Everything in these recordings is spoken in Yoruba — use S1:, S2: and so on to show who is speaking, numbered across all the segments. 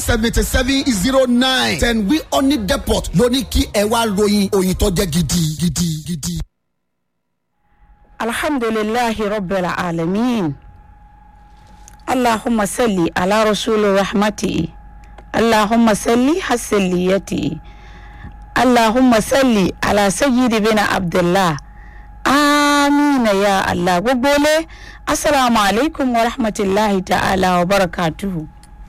S1: seventy seven zero nine ten wi honey depot ló ní kí ẹ wá ròyìn òyìn tó jẹ́ gidi gidi gidi.
S2: alhamdulillahi rabbil alamin allahumma salli ala rasuli rahmati allahumma salli hasaliyati allahumma salli ala sayyidi bin abdullah amina ya allah gbogbo ilé asalaamu alaykum wa rahmatulahi ta'ala wa barakatuhu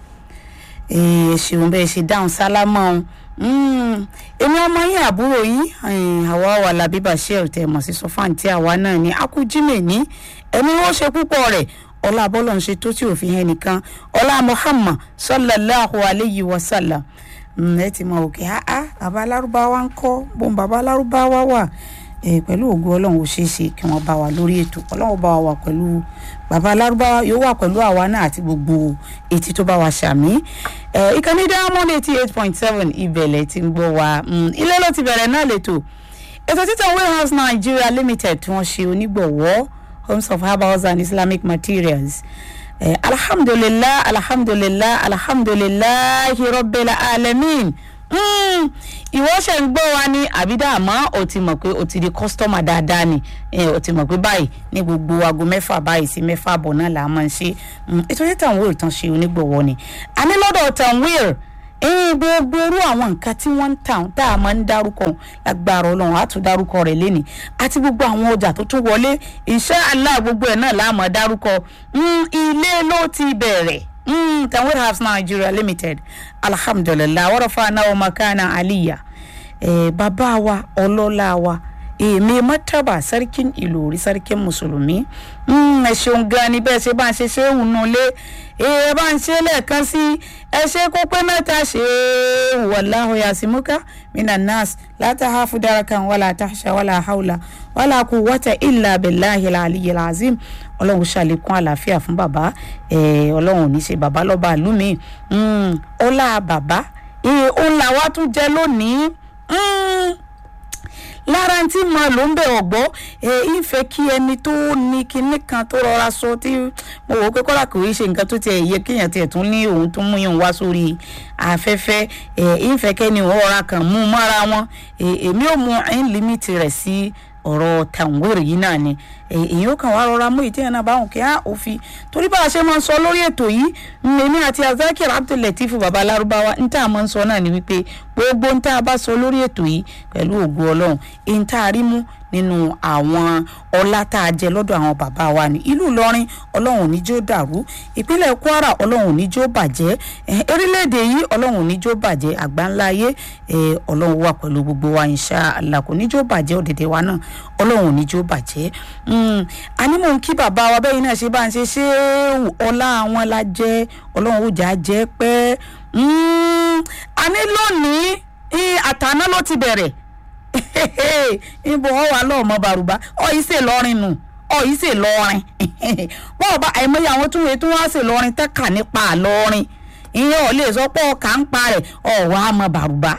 S2: ẹ ṣeun bẹ́ẹ̀ ṣe dáhùn sálámọ́ ọ̀hún èmi ọmọ yín àbúrò yín àwa wà lábí bashir tẹ mọ̀ sí sọfáǹtì àwa náà ni akújímẹ̀ ní ẹni wọ́n ṣe púpọ̀ rẹ̀ ọlá bọ́lọ̀ ń ṣe tó tí òfin hẹ́n nìkan ọlá muhammad sallallahu alayhi wa sallam ẹ ti mọ òkè áá bàbá alárúbáwá ń kọ́ bóun bàbá alárúbáwá wà pẹ̀lú ògo ọlọ́run ò ṣeé ṣe kí wọ́n bá wa lórí ètò ọlọ́run bá wa wà pẹ̀lú bàbá alárúbáwá yóò wà pẹ̀lú àwa náà àti gbogbo etí tó bá wa ṣàmì ìkànnì diamond eighty eight point seven ìbẹ̀lẹ̀ ti ń gbọ́ wa ilé ló ti bẹ̀rẹ̀ náà lẹ́tọ̀ ètò títàn warehouse nigeria limited tí wọ́n ṣe onígbọ̀wọ́ homes of herbals and islamic materials eh, alhamdulilah alhamdulilah alhamdulilah rabbil alamin ìwọ ṣe ń gbọ́ wa ní àbídá àmọ́ o ti mọ̀ pé o ti di kọ́sítọ́mà dáadáa ni o ti mọ̀ pé báyìí ní gbogbo aago mẹ́fà báyìí sí mẹ́fà àbọ̀ náà là á máa ń ṣe ètò tí tanwil tán ṣe onígbọ̀wọ́ ni a ní lọ́dọ̀ tanwil gbogbo irú àwọn nǹkan tí wọ́n ń tà tá a máa ń dárúkọ lágbára ọlọ́run á tún dárúkọ rẹ̀ lénìí àti gbogbo àwọn ọjà tó tún wọlé insha Allah gbogbo ẹ̀ náà láàmú dárúkọ ilé ló ti bẹ̀rẹ̀ Mm, Tanwir House Nigeria Limited alhamdulilah warafa náà makana aliya eh, bàbá wa ọlọ́lá wa èmi eh, mọ́tàbà sarkin ìlòrí sarkin mùsùlùmí ẹ ṣeun gan ni bẹ́ẹ̀ ṣe bá ń ṣe ṣé òun nù lé ẹ bá ń ṣe lẹ́ẹ̀kan sí ẹ ṣe kó pé mẹ́ta ṣe wàláhùn yasimuka mina nas látàháfù darakan wàlà tàṣà wàlà haula wàlà kú wọ́tà ìlà bẹ̀láhi aliyu azim ọlọ́run ṣàlékún àlàáfíà fún bàbá ọlọ́run ò ní ṣe bàbá lọ́ba àlùmí ọlá bàbá òun làwa tún jẹ lónìí lára tí mo lò ń bẹ ọgbọ ìfẹ́ kí ẹni tó ní kinní kan tó rọra sọ tí mo wò ó pé kọ́lá kò í ṣe nǹkan tó tiẹ̀ yẹ kéèyàn tiẹ̀ tún ní òun tó mú yàn wá sórí afẹ́fẹ́ ìfẹ́ kẹ́ni òun ọ̀ra kan mú mọ́ra wọn èmi ò mú ẹ̀ ń límìtì rẹ̀ sí ọ̀rọ̀ tàǹwèrè yìí náà ni èyí ó kàn wá rọra mú ìdí ẹ̀ náà báwọn kí á òfin torí bá a ṣe máa ń sọ lórí ètò yìí èmi àti azakir abdulateef baba alárúbáwá ń tà máa ń sọ náà ni wípé gbogbo ń tá a bá sọ lórí ètò yìí pẹ̀lú ògo ọlọ́run ń tá a rí mú nínú àwọn ọlá tá a jẹ lọ́dọ̀ àwọn bàbá wa ní ìlú ìlọrin ọlọ́run ní jó dàrú ìpínlẹ̀ kwara ọlọ́run ní jó bàjẹ́ orílẹ̀-èdè yìí ọlọ́run ní jó bàjẹ́ àgbáńlá ayé ọlọ́run wà pẹ̀lú gbogbo wa insha Allah kò ní jó bàjẹ́ òdèdè wa náà ọlọ́run ní jó bàjẹ́ àní mò ń kí bàbá wa bẹ́ẹ̀ náà ṣe bá ń ṣe ṣé ọlá àwọn la jẹ́ ọlọ́run ó jà jẹ́ pẹ́ àní lónìí àtàná ló ti bẹ̀rẹ̀ níbo ọ wà lọ́ọ̀mọ bàrùbá ọ yìí ṣe lọ́rin nù ọ yìí ṣe lọ́rin bọ́ọ̀ bá àìmọye àwọn tó wẹ̀ tó wá ṣe lọ́rin tẹ́ka nípa àlọ́rin ìyẹn ò lè sọ pé ọkà ń pa rẹ̀ ọ wà á mọ bàrùbá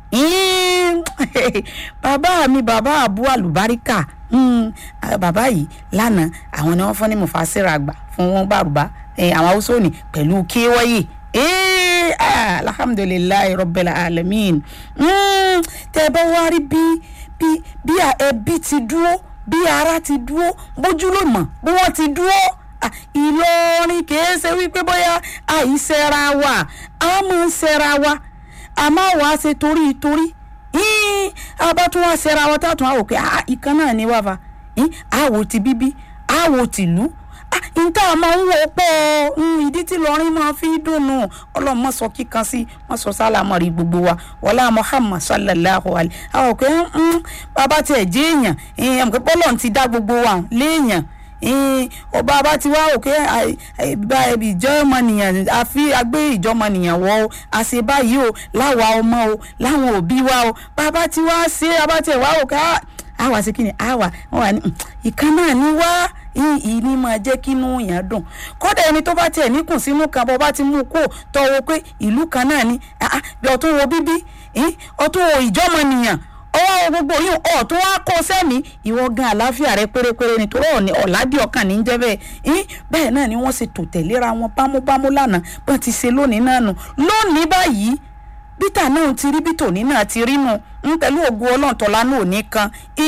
S2: bàbá mi bàbá àbú àlùbáríkà bàbá yìí lánàá àwọn ni wọ́n fún ní mufasira àgbà fún wọn bàrùbá àwọn haúsá òní pẹ̀lú kéwọ́yè alhamdulilayi rabbil alamin tẹ bá wá rí bí bí bí ẹbí ti dúró bí ara ti dúró bójúlùmọ bí wọn ti dúró ìlọrin kìí ṣe wípé bóyá àìsẹra wa a máa ń ṣẹra wa a máa wá ṣe torí torí àbá tún wá ṣẹra wa tààtún àwò pé ìkan náà ni wá fa àwò ti bíbí àwò tìlú nta máa ń wọ pọ̀ ìdí tí lọ́rin máa fi dùnnú ọlọ́mọ sọ kíkan sí wọ́n sọ sálámọ̀ rí gbogbo wa wọlá muhammad sallallahu alayhi àwọn òkè bàbá tiẹ̀ jẹ́ èèyàn èèyàn pé bọ́lọ̀ ti dá gbogbo wa léèyàn ọba bá ti wá òkè ìjọmọnìyàn àfi agbé ìjọmọnìyàn wọ o àṣẹ báyìí o láwa ọmọ o láwọn òbí wa o bàbá ti wá ṣe abá tiẹ̀ wá òkè àwa sí kí ni àwa wọn wà ní ìkan náà ni wá ìní máa jẹ́ kí inú yẹn dùn kódà ẹni tó bá tiẹ̀ níkùn sínú kan bọ́ bá ti mú kó tọwọ́ pé ìlú kan náà ni bí ọtún wo bíbí ọtún wo ìjọmọnìyàn ọwọ́ gbogbo yìí ọ̀ tó wá kó sẹ́mi ìwọ gan àláfíà rẹ pérépéré nítorí ọ̀ní ọ̀làdí ọkàn ní í jẹ́ bẹ́ẹ̀ yín bẹ́ẹ̀ náà ni wọ́n ṣe tò tẹ̀léra wọn bámúbámú lánàá bọ́n ti ṣe lónìí náà nù lónìí báyìí bítà náà ti rí bí tòní náà ti rí nù ń pẹ̀lú ògùn ọlọ́run tọ́lá náà ò ní kan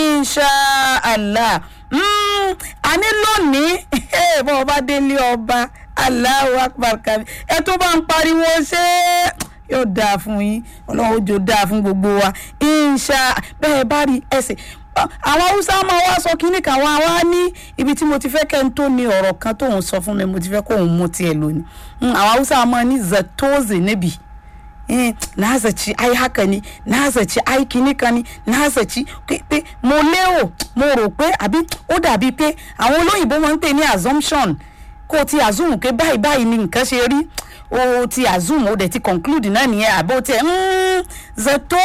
S2: inṣàlá àní lónìí bọ́ ọba délé ọba Allahu akbar kabi ẹ tó bá ń pariwo ṣé yóò dáa fún yín ọlọ́run ojú dáa fún gbogbo wa inṣà bẹ́ẹ̀ bá rí ẹsẹ̀ àwọn haúsá máa wá sọ kínní kan wá wá ní ibi tí mo ti fẹ́ kẹ́ ń tó ní ọ̀rọ̀ kan tóun sọ fún mi mo ti fẹ́ kóun mú tiẹ̀ lónìí àwọn haúsá máa ní zatoze níbi na zaci ai haka ne na zaci ai kìíní ni na zaci pé mo lérò mo rò pé àbí ó dàbí pé àwọn olóyìnbó máa ń pè ní assumption kó o ti assume pé báyìí báyìí ni nǹkan ṣe rí o ti assume o dẹ̀ ti conclude náà nìyẹn àbó tiẹ̀ zato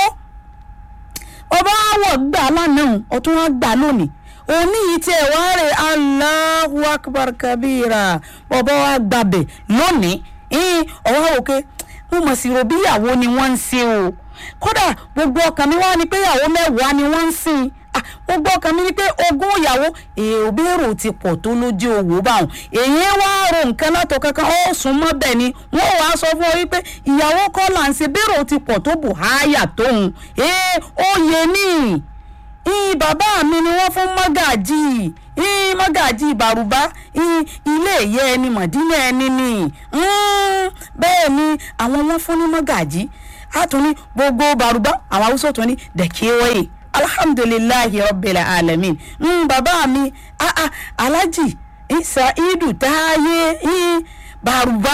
S2: ọba àwọ̀ gbà lánàá ọtún wá gbà lónìí òní yìí tiẹ̀ wá rè Allahu akbar kabira ọba wa gbàbẹ̀ lónìí ọwọ́ òkè mo mọ̀ sí ro bí ìyàwó ni wọ́n ń ṣe o kódà gbogbo ọkàn mi wá ni pé ìyàwó mẹ́wàá ni wọ́n ń sìn gbogbo ọkàn mi ni pé ogún ìyàwó èrò bèrò ti pọ̀ tó lójú owó báwọn èyí wá ro nǹkan látọ̀ kankan ó sún mọ́ bẹ́ẹ̀ ni wọ́n wàá sọ fún ọ wípé ìyàwó kọ́ là ń ṣe bèrò ti pọ̀ tó bù háyà tóun ee ó yẹ ní ii bàbá mi ni wọ́n fún mọ́gàjì ii mọ́gàjì ìbàrùbá ii ilé ìyẹ́ ẹni mọ̀dínà ẹni ni bẹ́ẹ̀ ni àwọn wọ́n fún ní mọ́gàjì àtúní gbogbo bàrùbá àwọn haúsá tó ní dẹ̀kíwẹ́yì alhamdulilayi rabbil alamin mm, bàbá mi ah, ah, alhaji saidu táyé bàrùbá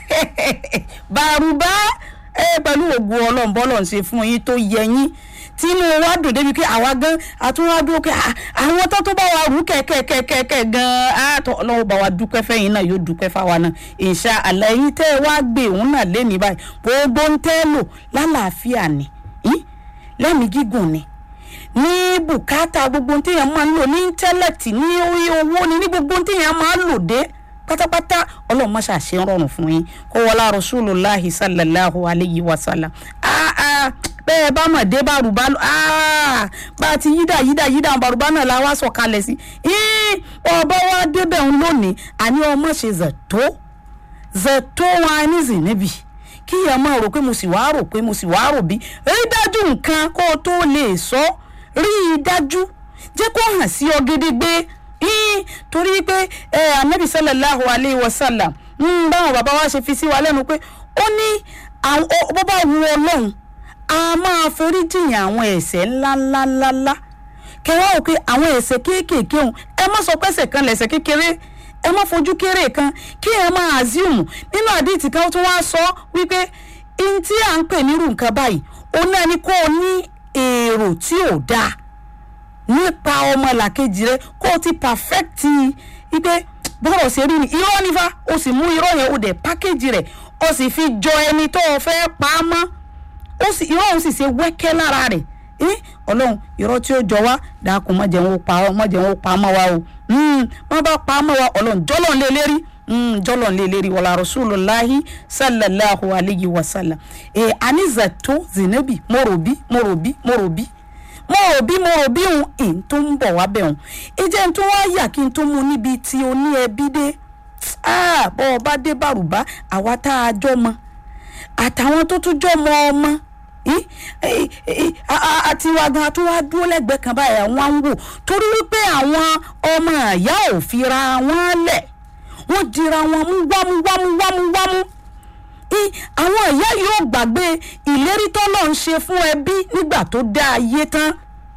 S2: bàrùbá pẹ̀lú ògùn ọlọ́nbọ́lọ́ ń ṣe fún yín tó yẹ yín tí inú wa dùn débi pé àwa gan àtúnwádúró pé àwọn tó tó bá wa rú kẹ̀kẹ̀kẹ̀kẹ̀ gan àtọ̀ ọlọ́wọ́ bá wa dúpẹ́ fẹ́yìn náà yóò dúpẹ́ fáwa náà insha Allah yín tẹ́ ẹ wá gbé òun náà lé ní báyìí gbogbo ń tẹ́ lò lálàáfíà ni lẹ́mìí gígùn ni ní bùkátà gbogbo ohun téèyàn máa ń lò ní íńtẹ́lẹ̀tì ní orí owó ni ní gbogbo ohun téèyàn máa ń lò dé pátápátá ọlọ́run má ṣàṣe ń rọrùn fún yín kó wọlá rasulullahi sallallahu alayhi wa sallam bẹ́ẹ̀ bá mọ̀ dé bárùbá bá a ti yídà yídà yídà bárùbá náà la wá sọ̀kalẹ̀ sí ọba wa débẹ̀ ń lónìí àní ọmọ ṣe zẹ̀tó zẹ̀tó wọn á ní zìnníbì kí ẹ máa rò pé mo sì wá rò pé mo sì wá rò bí rí dájú nǹkan kó o tó lè sọ rí i dájú jẹ́ kó hàn sí ọ gédégbé torí pé anabi sallallahu alayhi wa sallam báwọn bàbá wa ṣe fi sí wa lẹ́nu pé ó ní bó bá wu ọlọ́run a máa forí jìyàn àwọn ẹ̀ṣẹ̀ ńláńláńlá kẹwàá ò pé àwọn ẹ̀ṣẹ̀ kéékèèké òun ẹ má sọ pé ẹ̀ṣẹ̀ kan lẹ̀ṣẹ̀ kékeré ẹ má fojú kéré kan kí ẹ máa assume nínú àdìtì kan tó wá sọ wípé n tí à ń pè nírú nǹkan báyìí òun náà ni kó o ní èrò tí ò dáa nípa ọmọ làkejì rẹ kó o ti perfect wípé bọ́rọ̀ ṣe rí ni irọ́ nífa o sì mú irọ́ yẹn o dẹ̀ pákéjì rẹ̀ o sì fi jọ ẹni tó o fẹ́ pa á mọ́ ó sì irọ́ òun sì ṣe wẹ́kẹ́ lára rẹ̀ ọlọ́run irọ́ tí ó jọ wá dákun má jẹ́ wọn ó pa ọ́ má jẹ́ wọn ó pa á mọ́ wa o wọ́n bá pa á mọ́ wa ọlọ́run jọ́lọ́ lé lérí jọ́lọ́ lé lérí wàlá rasulullahi sallallahu alayhi wa sallam ẹ̀ anizato zinabi morobi morobi morobi morobi morobi òun ìn tó ń bọ̀ wá bẹ̀ òun ìjẹ́ tó wá yà kí n tó mú níbi tí o ní ẹbí dé bọ́ ọ bá dé bàrùbá àwa tá a jọ mọ́ àtàwọn tó tún jọ mọ ọmọ àti wa gan tó wá dúró lẹ́gbẹ̀ẹ́ kan báyìí àwọn ń wò torí wípé àwọn ọmọ àyà ò fira wọn lẹ̀ wọ́n dira wọn mú wámú wámú wámú wámú àwọn ìyá yóò gbàgbé ìlérí tọ́lọ̀ ń ṣe fún ẹbí nígbà tó dá ayé tán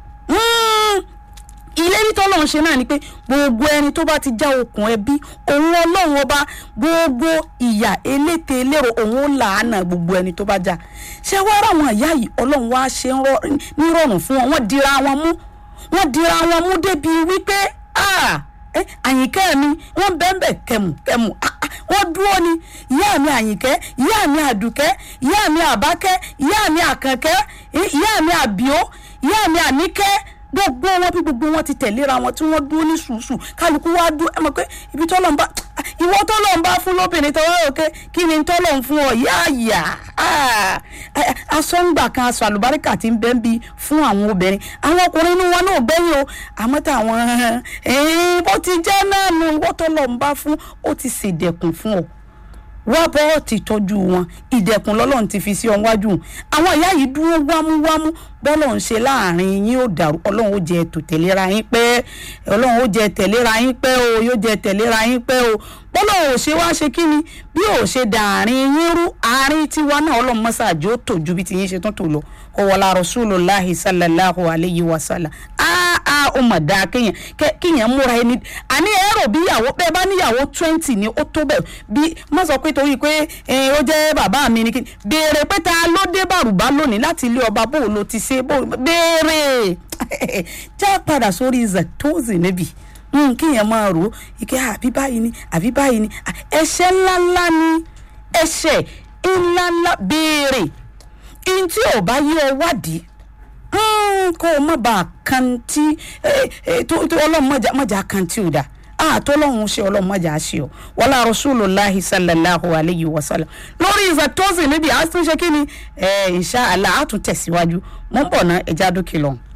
S2: ìlérí tọ́lọ̀ ń ṣe náà ni pé gbogbo ẹni tó bá ti já okùn ẹbí òun ọlọ́run ọba gbogbo ìyà eléte elérò òun ó làánà gbogbo ẹni tó bá já ṣé wàá rà àwọn ìyá yìí ọlọ́run wá ṣe nírọ̀rùn fún wọn wọ́n dira wọn mú wọ́n dira wọn mú débi wípé àyìnkẹ́ mi wọ́n bẹ́ẹ̀ kẹmù kẹmù wọ́n dúró ni ìyá mi àyìnkẹ́ ìyá mi àdùkẹ́ ìyá mi àbákẹ́ ìyá mi àkànkẹ́ ìyá mi àbíó ìyá mi àníkẹ́ gbogbo wọn bí gbogbo wọn ti tẹ̀léra wọn tí wọ́n dúró ní sùúsù kálukú wá dúró ẹ mọ̀ pé ibi tọ́lọ̀ ń bá ìwọ tọ́lọ̀ ń bá fún lóbìnrin tọ́wọ́ òkè kí ni tọ́lọ̀ ń fún ọ yáàyà aṣọ ń gbà kan aṣọ àlùbáríkà ti ń bẹ́ ń bi fún àwọn obìnrin àwọn ọkùnrin inú wọn náà gbẹ́yìn o àmọ́ táwọn ẹ̀ẹ́n bó ti jẹ́ náà nu wọ́tọ́ lọ́ọ́ ń bá fún ó ti ṣèdẹ̀kùn fún ọ wá bọ́ ti tọ́jú wọn ìdẹ̀kùn lọ́lọ́run ti fi sí ọ wájú àwọn ìyá yìí dúró wámúwámú bọ́lọ̀ ń ṣe láàrin yín ó dàrú ọlọ́run ó jẹ ètò tẹ̀léra yín pẹ́ ọlọ́run ó jẹ tẹ̀léra yín pẹ́ o yóò jẹ tẹ̀léra yín pẹ́ o bọ́lọ̀ ò ṣe wá ṣe kí ni bí ò ṣe dàárín yín rú àárín tiwa náà ọlọ́run mọ́sáàjì ó tò ju bí ti yín ṣe tún tò lọ ọwọ́lá rasulullahi sallallahu alayhi wa sallam áá ó mà dáa kéèyàn kéèyàn múra ẹni àní ẹ̀rọ bí ìyàwó bẹ́ẹ̀ bá níyàwó twenty ni ó tó bẹ́ẹ̀ bí má sọ pé torí pé ó jẹ́ bàbá mi ni kí béèrè pé ta ló dé bàrùbá lónìí láti ilé ọba bó ló ti ṣe bó béèrè já padà sórí zatozi níbi kíyàn máa rò ó ike àbí báyìí ni àbí báyìí ni ẹ̀ṣẹ̀ ńláńlá ni ẹ̀ṣẹ̀ ńláńlá béèrè ihun tí ò bá yí ọ wádìí kó o má bàa kan tí ọlọ́run mọ̀jà kan tí ò dáa àtọ́lọ́hún ṣe ọlọ́mọjà ṣe ọ wọlá rasulullahi sallallahu alayhi wa sallam lórí ìfẹ̀tọ́sí níbi àtúnṣe kí ni insha Allah àtúntẹ̀síwájú mọ́ bọ̀ ná ẹja dúkìá lọ́hùn.